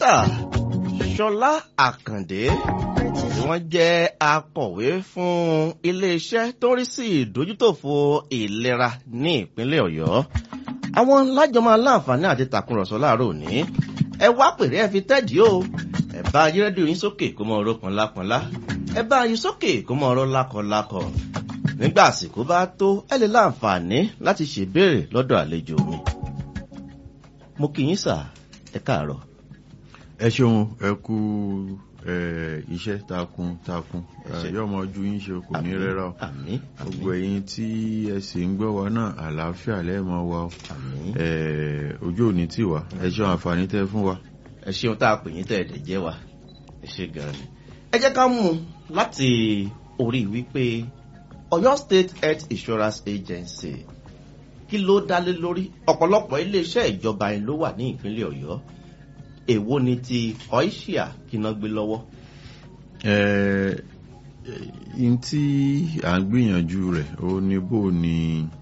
dókítà ṣọlá àkàndé tí wọ́n jẹ́ akọ̀wé fún iléeṣẹ́ tó ń rí sí ìdójútòfò ìlera ní ìpínlẹ̀ ọ̀yọ́ àwọn lájọmọ aláǹfààní àti tàkùrọ̀sọ láàárọ̀ òní ẹ wá pèrè ẹ fi tẹ́dí o ẹ bá yí rédíò yín sókè kó mọ ọ̀rọ̀ pọnlápọnlá ẹ bá yí sókè kó mọ ọ̀rọ̀ lákọlákọ nígbà àsìkò bá tó ẹ lè láǹfààní láti ṣèbéèrè lọ́dọ̀ àlejò mi mo kì í sà ẹ káàárọ̀. ẹ ṣeun ẹ kú iṣẹ́ takun takun ṣé. yóò mọ ojú yín ṣe kò ní rẹ́rà o àmín gbogbo ẹ̀yin tí ẹ sì ń gbọ́ wa náà àlàáfíà lẹ́ẹ̀mọ wa o àmín. Eh, ojú òní tì wá ẹ ṣeun àǹfààní tẹ́ fún wa. ẹ ṣeun tá a pè yín tẹ̀lé jẹ́ wa ẹ ṣe gan-an ni. ẹ jẹ́ ká mú un láti orí wípé ọ̀yọ́ state health insurance agency kí ló dá lé lórí ọ̀pọ̀lọpọ̀ iléeṣẹ́ ìjọba yẹn ló wà ní ìpínlẹ̀ ọ̀yọ́ èwo ni ti oisia kí iná gbé lọ́wọ́. Eh, n tí à ń gbìyànjú rẹ̀ ó ní bò ní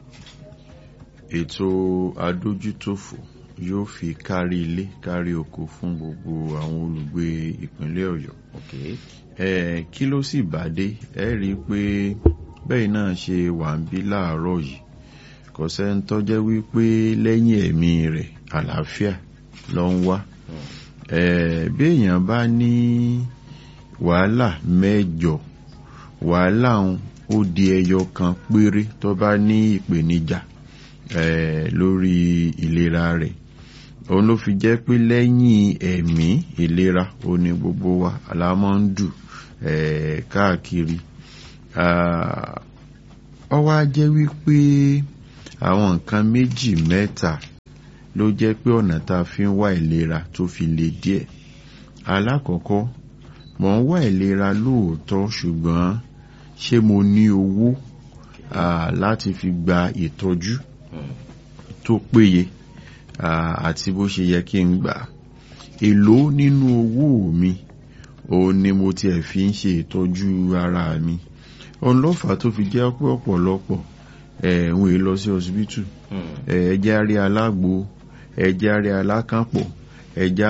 ètò adójútòfò yóò fi kárí ilé kárí oko fún gbogbo àwọn olùgbé ìpínlẹ̀ ọ̀yọ́ Okay. Eh, kí ló sì bá dé ẹ rí i pé bẹ́ẹ̀ náà ṣe wà ń bí láàárọ̀ yìí kò sẹ́ni tó jẹ́ wípé lẹ́yìn ẹ̀mí rẹ̀ àlàáfíà ló ń wá Eh, bí èèyàn bá ní wàhálà mẹ́jọ wàhálà ń ó di ẹyọ kan péré tó bá ní ìpèníjà eh, lórí ìlera rẹ̀ òun ló fi jẹ́ pé lẹ́yìn ẹ̀mí ìlera ó ní gbogbo wa alámọ́ ń dù eh, káàkiri Ah, ó wá jẹ́ wípé àwọn nǹkan méjì mẹ́ta ló jẹ́ pé ọ̀nà tá a fi ń wá ìlera tó fi le díẹ̀ alákọ̀ọ́kọ́ mò ń wá ìlera lóòótọ́ ṣùgbọ́n ṣé mo ní owó ah, láti fi gba ìtọ́jú Hmm. tó péye ah, àti bó ṣe yẹ kí n gbà èló nínú owó mi òun ni mo tiẹ̀ fi ń ṣe ìtọ́jú ara mi òun ló fà á tó fi jẹ́ pé ọ̀pọ̀lọpọ̀ ẹ̀ ń wèé lọ sí ọsibítù Hmm. ẹ̀ẹ́dẹ́ àrí alágbo ẹ̀ẹ́dẹ́ àrí alákànpọ̀ ẹ̀ẹ́dẹ́